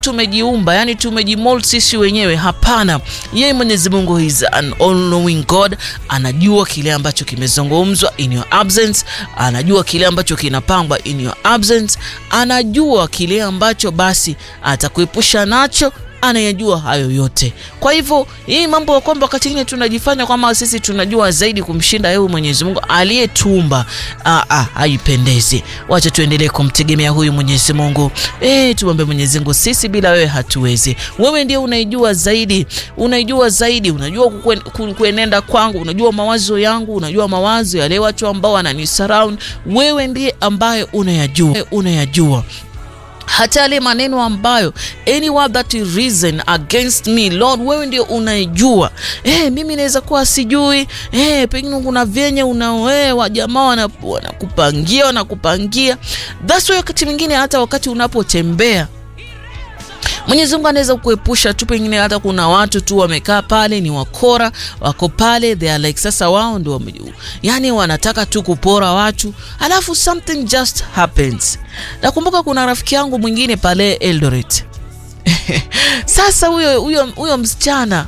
tumejiumba yani tumejimold sisi wenyewe. Hapana, yeye Mwenyezi Mungu is an all knowing God, anajua kile ambacho kimezungumzwa in your absence, anajua kile ambacho kinapangwa in your absence, anajua kile ambacho basi atakuepusha nacho anayajua hayo yote. Kwa hivyo hii mambo ya kwamba wakati mwingine tunajifanya kwamba sisi tunajua zaidi kumshinda yeye Mwenyezi Mungu aliyetumba, haipendezi. Wacha tuendelee kumtegemea huyu Mwenyezi Mungu. Eh, tumwambie Mwenyezi Mungu, sisi bila wewe hatuwezi. Wewe ndiye unaijua zaidi, unaijua zaidi, unajua kuenenda kwangu, unajua mawazo yangu, unajua mawazo yale watu ambao wanani surround. Wewe ndiye ambaye unayajua, unayajua hata yale maneno ambayo any word that is risen against me Lord, wewe ndio unaijua. Eh, mimi naweza kuwa sijui. Eh, pengine kuna vyenye unaoe jamaa wanakupangia wanakupangia. That's why wakati mwingine hata wakati unapotembea Mwenyezi Mungu anaweza kuepusha tu, pengine hata kuna watu tu wamekaa pale, ni wakora wako pale, they are like sasa wao ndio yani wanataka tu kupora watu, alafu something just happens. Nakumbuka kuna rafiki yangu mwingine pale Eldoret sasa huyo huyo huyo msichana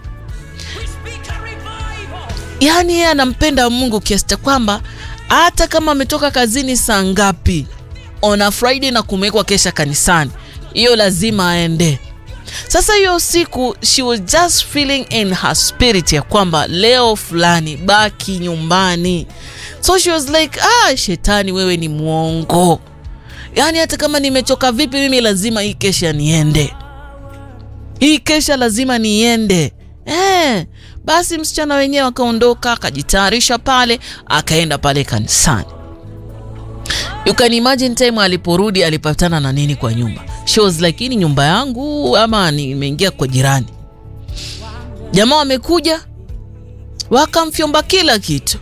yani yeye anampenda Mungu kiasi cha kwamba hata kama ametoka kazini saa ngapi on a Friday na kumewekwa kesha kanisani hiyo lazima aende. Sasa hiyo siku she was just feeling in her spirit ya kwamba leo fulani baki nyumbani, so she was like ah, shetani wewe ni mwongo, yaani hata kama nimechoka vipi mimi lazima hii kesha niende, hii kesha lazima niende. Eh, basi msichana wenyewe akaondoka akajitayarisha pale akaenda pale kanisani. You can imagine time aliporudi alipatana na nini kwa nyumba. She was like, hii ni nyumba yangu ama nimeingia kwa jirani? Jamaa wamekuja wakamfyomba kila kitu,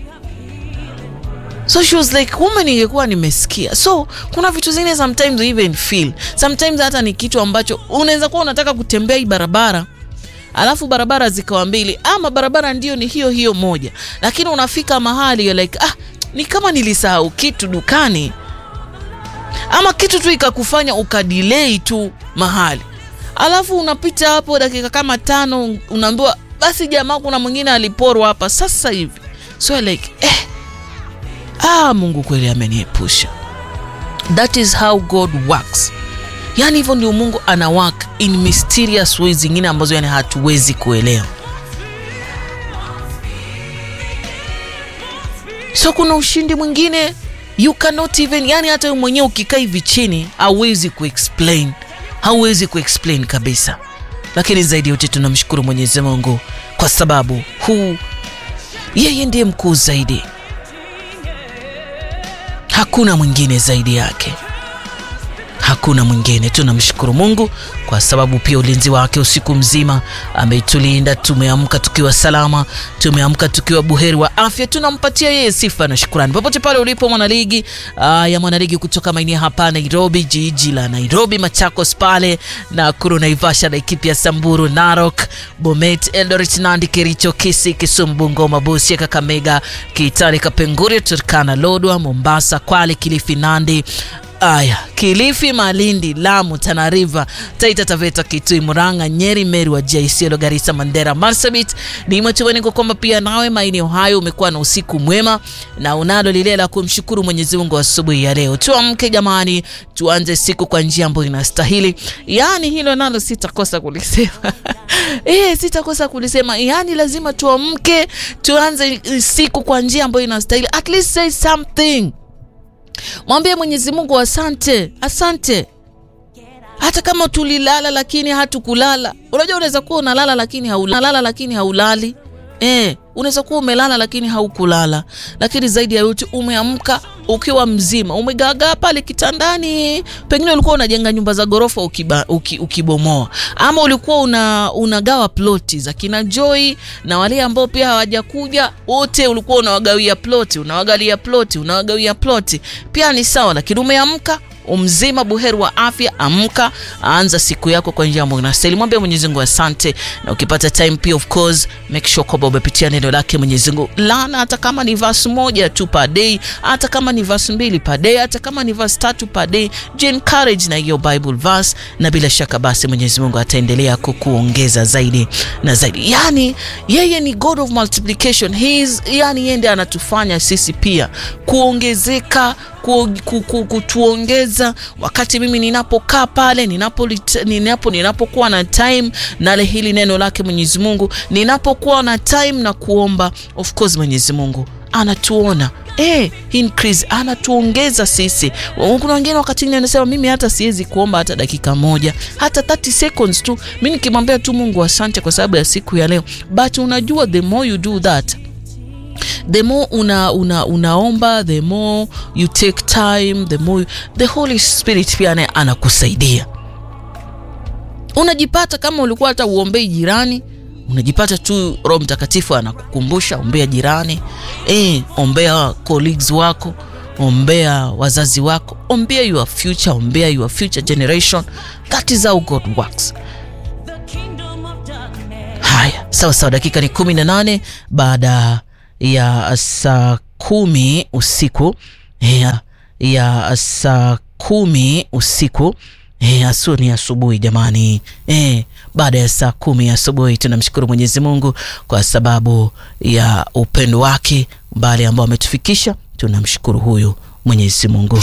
so she was like, kumbe ningekuwa nimesikia. So kuna vitu zingine sometimes we even feel sometimes, hata ni kitu ambacho unaweza kuwa unataka kutembea hii barabara alafu barabara zikawa mbili, ama barabara ndio ni hiyo hiyo moja, lakini unafika mahali you're like ah ni kama nilisahau kitu dukani ama kitu tu ikakufanya ukadelay tu mahali, alafu unapita hapo dakika kama tano, unaambiwa basi jamaa, kuna mwingine aliporwa hapa sasa hivi. So like eh, ah, Mungu kweli ameniepusha. That is how God works. Yani hivyo ndio Mungu ana work in mysterious ways zingine ambazo yani hatuwezi kuelewa. So kuna ushindi mwingine you cannot even, yani hata wewe mwenyewe ukikaa hivi chini hauwezi kuexplain, hauwezi kuexplain kabisa. Lakini zaidi yote tunamshukuru Mwenyezi Mungu kwa sababu huu yeye ndiye mkuu zaidi, hakuna mwingine zaidi yake, hakuna mwingine. Tunamshukuru Mungu kwa sababu pia ulinzi wake usiku mzima ametulinda. Tumeamka tukiwa salama, tumeamka tukiwa buheri wa afya. Tunampatia yeye sifa na shukrani popote pale ulipo, mwanaligi uh, ya mwanaligi kutoka maeneo hapa Nairobi, jiji la Nairobi, Machakos pale Nakuru, Naivasha, Laikipia, Samburu, Narok, Bomet, Eldoret, Nandi, Kericho, Kisii, Kisumu, Bungoma, Busia, Kakamega, Kitale, Kapenguria, Turkana, Lodwa, Mombasa, Kwale, Kilifi, Nandi Aya, Kilifi, Malindi, Lamu, Tana River, Taita Taveta, Kitui, Murang'a, Nyeri, Meru, Wajir, Isiolo, Garissa, Mandera, Marsabit. Ni matumaini kwa kwamba pia nawe maeneo hayo umekuwa na usiku mwema na unalo lile la kumshukuru Mwenyezi Mungu asubuhi ya leo. Tuamke jamani, tuanze siku kwa njia ambayo inastahili. Yaani hilo nalo sitakosa kulisema. Eh, sitakosa kulisema. Yaani lazima tuamke, tuanze siku kwa njia ambayo inastahili. At least say something. Mwambie Mwenyezi Mungu asante, asante. Hata kama tulilala lakini hatukulala. Unajua unaweza kuwa unalala lakini haulala lakini haulali. Eh, unaweza kuwa umelala lakini haukulala. Lakini zaidi ya yote umeamka ukiwa mzima, umegagaa pale kitandani. Pengine ulikuwa unajenga nyumba za gorofa ukiba, uki, ukibomoa ama ulikuwa una, unagawa ploti za kina Joy na wale ambao pia hawajakuja wote, ulikuwa unawagawia ploti, unawagalia ploti, unawagawia ploti, pia ni sawa, lakini umeamka umzima buheri wa afya. Amka, anza siku yako kwa njia ambayo inastahili. Mwambie Mwenyezi Mungu asante, na ukipata time pia, of course, make sure kwamba umepitia neno lake Mwenyezi Mungu lana, hata kama ni verse moja tu per day, hata kama ni verse mbili per day, hata kama ni verse tatu per day, je, encourage na hiyo Bible verse, na bila shaka basi Mwenyezi Mungu ataendelea kukuongeza zaidi na zaidi. Yani yeye ni God of multiplication. He is, yani yeye ndiye anatufanya sisi pia kuongezeka ku, ku, ku, kutuongeza wakati mimi ninapokaa pale ninapo ninapo ninapokuwa na time na hili neno lake Mwenyezi Mungu, ninapokuwa na time na kuomba, of course Mwenyezi Mungu anatuona eh, increase anatuongeza sisi. Kuna wengine wakati mwingine anasema mimi hata siwezi kuomba hata dakika moja, hata 30 seconds tu, mimi nikimwambia tu Mungu asante kwa sababu ya siku ya leo. But unajua the more you do that the more una, una, unaomba the more you take time the more the Holy Spirit pia naye anakusaidia. Unajipata kama ulikuwa hata uombei jirani, unajipata tu Roho Mtakatifu anakukumbusha ombea jirani, eh, ombea colleagues wako, ombea wazazi wako, ombea your future, ombea your future generation. That is how God works. Haya, sawa sawa, dakika ni kumi na nane baada ya saa kumi usiku ya, ya saa kumi usiku e, asu ni asubuhi jamani e, baada ya saa kumi asubuhi tunamshukuru Mwenyezi Mungu kwa sababu ya upendo wake mbali ambao ametufikisha. Tunamshukuru huyu Mwenyezi Mungu.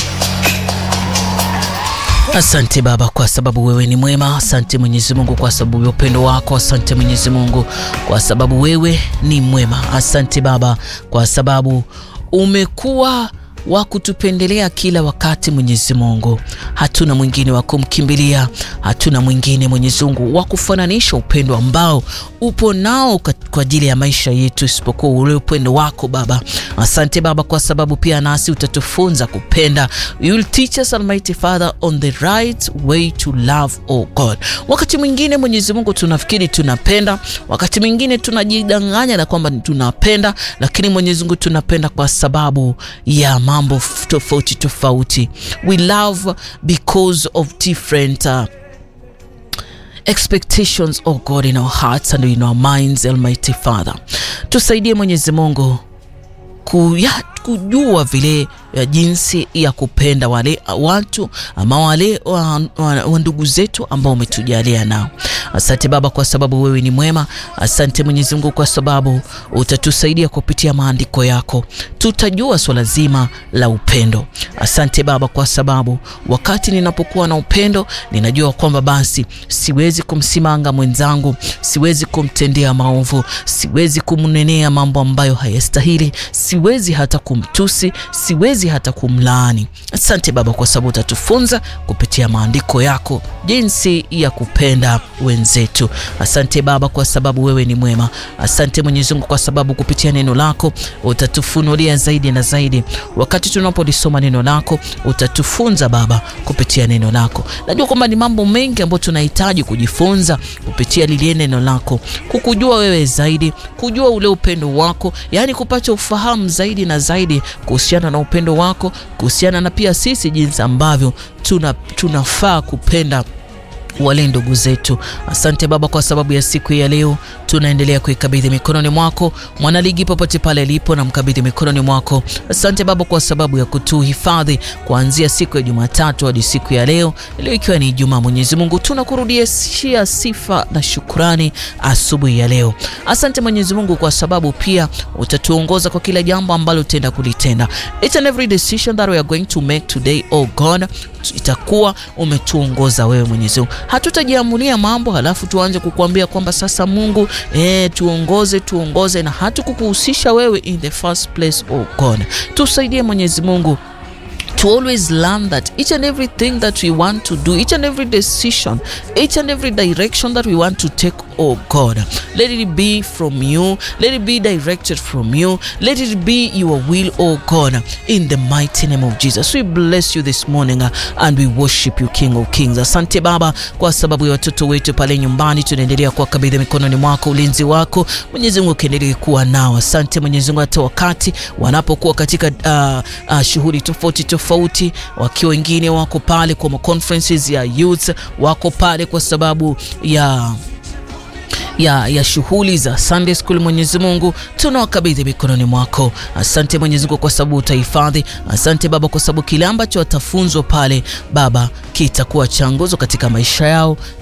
Asante Baba kwa sababu wewe ni mwema. Asante Mwenyezi Mungu kwa sababu ya upendo wako. Asante Mwenyezi Mungu kwa sababu wewe ni mwema. Asante Baba kwa sababu umekuwa wa kutupendelea kila wakati. Mwenyezi Mungu, hatuna mwingine wa kumkimbilia, hatuna mwingine Mwenyezi Mungu wa kufananisha upendo ambao upo nao kwa ajili ya maisha yetu isipokuwa ule upendo wako Baba. Asante Baba kwa sababu pia nasi utatufunza kupenda. You will teach us Almighty Father on the right way to love, oh God. Wakati mwingine Mwenyezi Mungu tunafikiri tunapenda, wakati mwingine tunajidanganya na kwamba tunapenda, lakini Mwenyezi Mungu tunapenda kwa sababu ya mambo tofauti tofauti. We love because of different uh, expectations oh God in our hearts and in our minds Almighty Father, tusaidie Mwenyezi Mungu kuya, kujua vile ya jinsi ya kupenda wale watu ama wale wa, wa, wa ndugu zetu ambao umetujalia nao. Asante Baba kwa sababu wewe ni mwema. Asante Mwenyezi Mungu kwa sababu utatusaidia kupitia maandiko yako, tutajua swala zima la upendo. Asante Baba kwa sababu wakati ninapokuwa na upendo, ninajua kwamba basi siwezi kumsimanga mwenzangu, siwezi kumtendea maovu, siwezi kumnenea mambo ambayo hayastahili, siwezi hata kumtusi, siwezi hata kumlaani. Asante Baba kwa sababu utatufunza kupitia maandiko yako jinsi ya kupenda wenzetu. Asante Baba kwa sababu wewe ni mwema. Asante Mwenyezi Mungu kwa sababu kupitia neno lako utatufunulia zaidi na zaidi. Wakati tunapolisoma neno lako utatufunza Baba kupitia neno lako. Najua kwamba ni mambo mengi ambayo tunahitaji kujifunza kupitia lile neno lako, kukujua wewe zaidi, kujua ule upendo wako, yaani kupata ufahamu zaidi na zaidi kuhusiana na upendo wako, kuhusiana na pia sisi jinsi ambavyo tuna tunafaa kupenda wale ndugu zetu. Asante Baba kwa sababu ya siku ya leo, tunaendelea kuikabidhi mikononi mwako mwanaligi popote pale alipo, na mkabidhi mikononi mwako. Asante Baba kwa sababu ya kutuhifadhi kuanzia siku ya Jumatatu hadi siku ya leo, leo ikiwa ni Ijumaa. Mwenyezi Mungu, tunakurudishia sifa na shukrani asubuhi ya leo. Asante Mwenyezi Mungu kwa sababu pia utatuongoza kwa kila jambo ambalo utaenda kulitenda. Each and every decision that we are going to make today, oh God, itakuwa umetuongoza wewe Mwenyezi Mungu. Hatutajiamulia mambo halafu tuanze kukuambia kwamba sasa Mungu eh, tuongoze tuongoze, na hatukukuhusisha wewe in the first place. Oh God, tusaidie Mwenyezi Mungu to always learn that each and everything that we want to do, each and every decision, each and every direction that we want to take, oh God. Let it be from you. Let it be directed from you. Let it be your will, oh God, in the mighty name of Jesus. We bless you this morning uh, and we worship you King of Kings. Asante Baba kwa sababu ya watoto wetu pale nyumbani, tunaendelea kuwakabidhi mikononi mwako, ulinzi wako Mwenyezi Mungu ukiendelee kuwa nao. Asante Mwenyezi Mungu, hata wakati wanapokuwa katika uh, uh, shughuli tofauti tofauti, wakiwa wengine wako pale kwa conferences ya youth, wako pale kwa sababu ya ya, ya shughuli za Sunday School. Mwenyezi Mungu tunawakabidhi mikononi mwako. Asante Mwenyezi Mungu kwa sababu utahifadhi. Asante Baba kwa sababu kile ambacho watafunzwa pale Baba kitakuwa cha nguzo katika maisha yao